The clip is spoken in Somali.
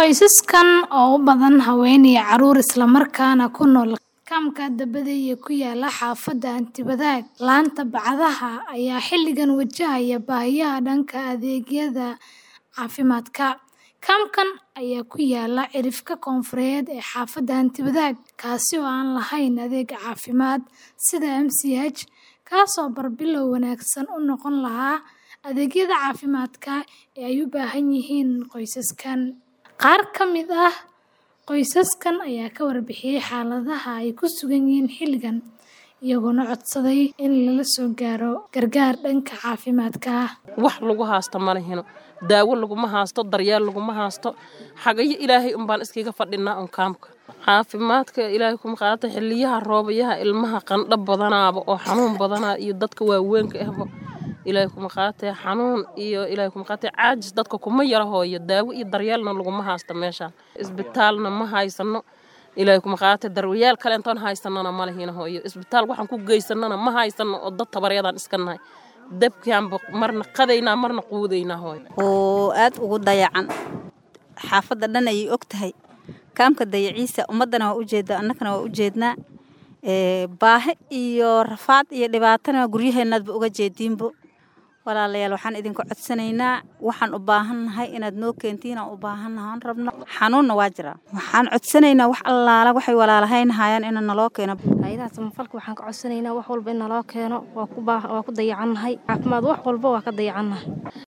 Qoysaskan oo u badan haween iyo carruur isla markaana ku nool kaamka Dabadda ku yaala xaafadda Anti-Badaag, laanta Bacadaha ayaa xilligan wajahaya baahiyaha dhanka adeegyada caafimaadka. Kaamkan ayaa ku yaalla cirifka koonfureed ee xaafadda Anti-Badaag, kaasi oo aan lahayn adeeg caafimaad sida MCH, kaasoo barbilow wanaagsan u noqon lahaa adeegyada caafimaadka ee ay u baahan yihiin qoysaskan. Qaar ka mid ah qoysaskan ayaa ka warbixiyay xaaladda ay ku sugan yihiin xilligan, iyagoona codsaday in lala soo gaaro gargaar dhanka caafimaadka ah. wax lagu haasto ma lehino daawo laguma haasto daryeel laguma haasto xagayo ilaahay unbaan iskaga fadhinaa un kaamka caafimaadka ilaahay kuma qaata xiliyaha roobayaha ilmaha qandho badanaaba oo xanuun badanaa iyo dadka waaweynka ahba ilaahay kuma qaatee xanuun iyo ilaahay kuma qaatee caajis dadka kuma yara hooyo daawo iyo daryeelna laguma haasto meesha isbitaalna ma haysano ilaahay kuma qaatee daryeeel kale intoon haysanana ma lehino hooyo isbitaal waxaan ku geysanana ma haysano oo dad tabaryadaan iska nahay dabkaanba marna qadaynaa marna quudaynaa hooyo oo aad ugu dayacan xaafadda dhan ayay og tahay kaamka dayaciisa ummaddana waa ujeedaa annagana waa ujeednaa baahi iyo rafaad iyo dhibaatana guryaheennaadba uga jeediinbo walaalayaal waxaan idinka codsanaynaa waxaan u baahannahay inaad noo keentiin aan u baahannahay aan rabno xanuunna waa jiraa waxaan codsanaynaa wax allaala waxay walaalahayn hayaan ina naloo keeno hayadaha samafalka waxaan ka codsanaynaa wax walba in naloo keeno waa ku dayacannahay caafimaad wax walba waa ka dayacannahay